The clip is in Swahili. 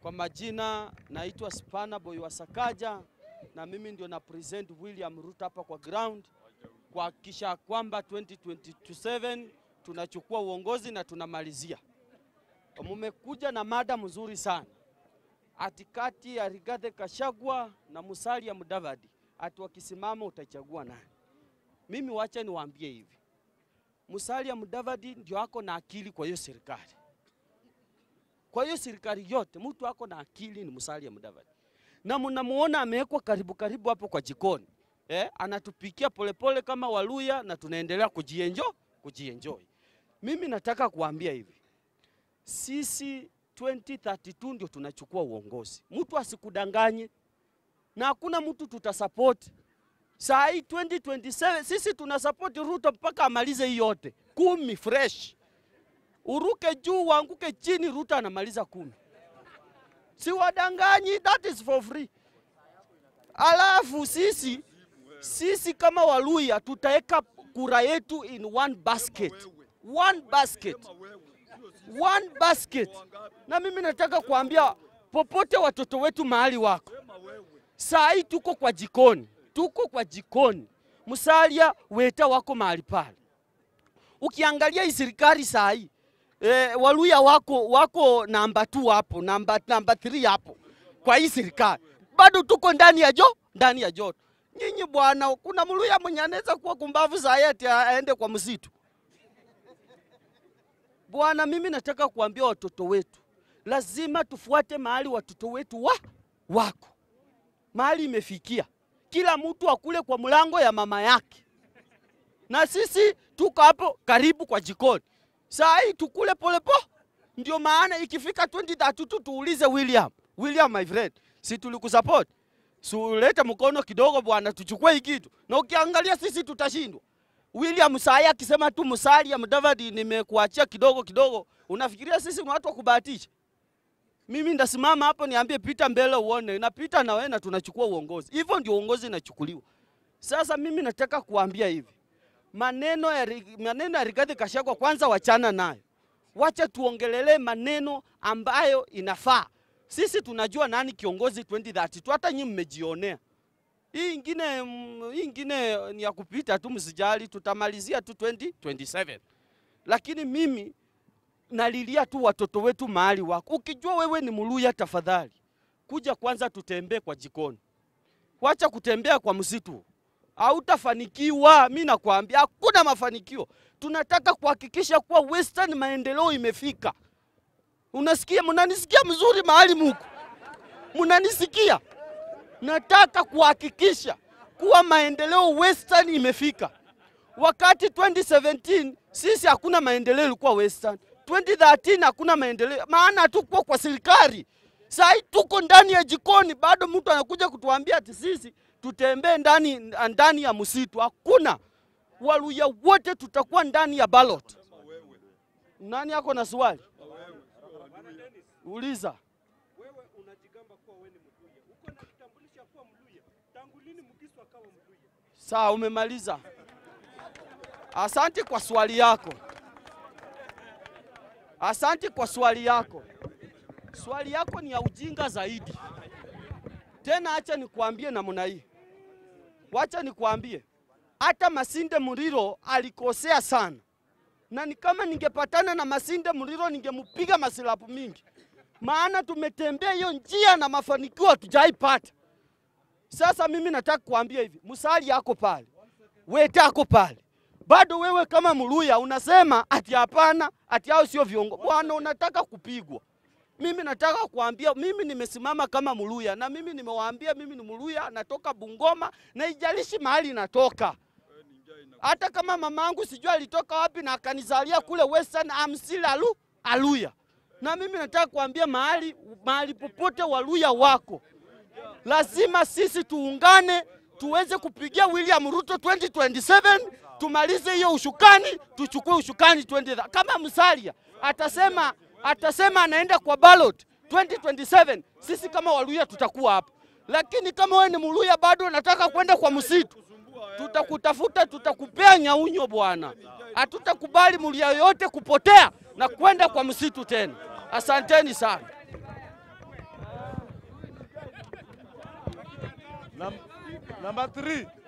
Kwa majina naitwa Spana Boy wa Sakaja na mimi ndio na present William Ruto hapa kwa ground kuhakikisha kwamba 2027 tunachukua uongozi na tunamalizia. Mumekuja na mada mzuri sana ati kati ya Rigathi Gachagua na Musalia Mudavadi, ati wakisimama utachagua nani? Mimi wacha niwaambie hivi, Musalia Mudavadi ndio ako na akili kwa hiyo serikali kwa hiyo serikali yote mtu ako na akili ni Musalia Mudavadi, na mnamuona amewekwa karibu karibu hapo kwa jikoni eh, anatupikia polepole kama Waluya na tunaendelea kujienjo kujienjoy. Mimi nataka kuambia hivi, sisi 2032 ndio tunachukua uongozi, mtu asikudanganye, na hakuna mtu tutasupport saa hii 2027. Sisi tunasupport Ruto mpaka amalize hii yote kumi fresh uruke juu uanguke chini, Ruto anamaliza kumi. Si wadanganyi, that is for free. Alafu sisi sisi kama Waluya tutaweka kura yetu in one basket, one basket, one basket. Na mimi nataka kuambia popote watoto wetu mahali wako saa hii, tuko kwa jikoni, tuko kwa jikoni, Musalia Weta wako mahali pale. Ukiangalia hii serikali saa hii E, Waluya wako wako namba 2 hapo, namba namba 3 hapo kwa hii serikali, bado tuko ndani ya jo ndani ya joto. Nyinyi bwana, kuna Mluya mwenye anaweza kuwa kumbavu za eti aende kwa msitu bwana. Mimi nataka kuambia watoto wetu, lazima tufuate mahali watoto wetu wa wako mahali imefikia, kila mtu akule kwa mlango ya mama yake, na sisi tuko hapo karibu kwa jikoni saa hii tukule polepo. Ndio maana ikifika 2032 tuulize William, William my friend, si tulikusupport? Si ulete mkono kidogo bwana, tuchukue hii kitu. Na ukiangalia sisi tutashindwa. William saa hii akisema tu Musalia Mudavadi, nimekuachia kidogo kidogo, unafikiria sisi ni watu wa kubahatisha? Mimi ndasimama hapo niambie pita mbele uone, napita na wewe na tunachukua uongozi. Hivyo ndio uongozi inachukuliwa. Sasa mimi nataka kuambia hivi maneno ya, maneno ya Rigathi Gachagua kwanza wachana nayo, wacha tuongelelee maneno ambayo inafaa. Sisi tunajua nani kiongozi 2032, hata nyinyi mmejionea. Hii ingine, hii ingine ni ya kupita tu, msijali, tutamalizia tu 2027. Lakini mimi nalilia tu watoto wetu mahali wako. Ukijua wewe ni Mluya, tafadhali kuja kwanza tutembee kwa jikoni, wacha kutembea kwa msitu hautafanikiwa. Mi nakwambia hakuna mafanikio. Tunataka kuhakikisha kuwa Western maendeleo imefika. Unasikia? Mnanisikia mzuri mahali muko? Mnanisikia? Nataka kuhakikisha kuwa maendeleo Western imefika. Wakati 2017 sisi hakuna maendeleo ilikuwa Western, 2013 hakuna maendeleo, maana hatukuwa kwa serikali. Sasa tuko ndani ya jikoni, bado mtu anakuja kutuambia ati sisi tutembee ndani ndani ya msitu. Hakuna. Waluya wote tutakuwa ndani ya ballot. Nani ako na swali? Uliza. Wewe unajigamba kuwa wewe ni Mluya. Uko na kitambulisho ya kuwa Mluya. Tangu lini Mugiswa akawa Mluya? Sawa, umemaliza. Asante kwa swali yako. Asante kwa swali yako. Swali yako ni ya ujinga zaidi. Tena acha nikuambie namna hii, wacha nikuambie, hata Masinde Muliro alikosea sana, na ni kama ningepatana na Masinde Muliro ningemupiga masilapu mingi, maana tumetembea hiyo njia na mafanikio hatujaipata. Sasa mimi nataka kuambia hivi, Musalia ako pale, Weta ako pale, bado wewe kama Mluya unasema ati hapana, ati hao sio viongozi. Bwana, unataka kupigwa. Mimi nataka kuambia, mimi nimesimama kama Mluya na mimi nimewaambia, mimi ni Mluya, natoka Bungoma na ijalishi mahali natoka. Hata kama mamangu sijui alitoka wapi na akanizalia kule Western, I'm still alu, Aluya. Na mimi nataka kuambia mahali mahali popote Waluya wako, lazima sisi tuungane tuweze kupigia William Ruto 2027 tumalize hiyo ushukani, tuchukue ushukani 20 kama Musalia atasema atasema anaenda kwa ballot 2027, sisi kama Waluya tutakuwa hapo, lakini kama wewe ni Mluya bado unataka kwenda kwa msitu, tutakutafuta, tutakupea nyaunyo bwana. Hatutakubali Mluya yoyote kupotea na kwenda kwa msitu tena. Asanteni sana. Num- Number three,